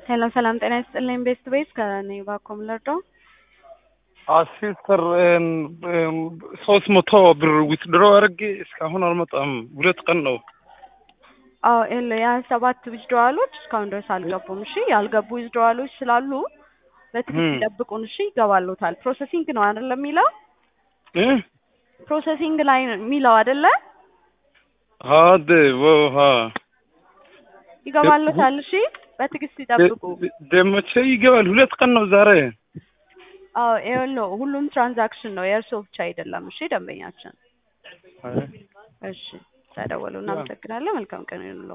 ሰላም ሰላም፣ ጤና ይስጥልኝ። ቤስት ቤስ ከኔ ባኮም ለርዶ አሲስተር ሶስት መቶ ብር ዊትድሮ አድርጌ እስካሁን አልመጣም። ሁለት ቀን ነው። አዎ ኤል የሰባት ዊዝድሮዋሎች እስካሁን ድረስ አልገቡም። እሺ ያልገቡ ዊዝድሮዋሎች ስላሉ በትክክል ይጠብቁን። እሺ ይገባሉታል። ፕሮሰሲንግ ነው አይደለ የሚለው እ ፕሮሰሲንግ ላይ ነው የሚለው አይደለ? አደ ወሃ ይገባሉታል። እሺ በትዕግስት ይጠብቁ። ደመቼ ይገባል። ሁለት ቀን ነው ዛሬ። አዎ ይኸውልህ ሁሉም ትራንዛክሽን ነው የእርሶ ብቻ አይደለም። እሺ ደንበኛችን። እሺ ተደወሉ። እናመሰግናለን። መልካም ቀን ይሁንልዎ።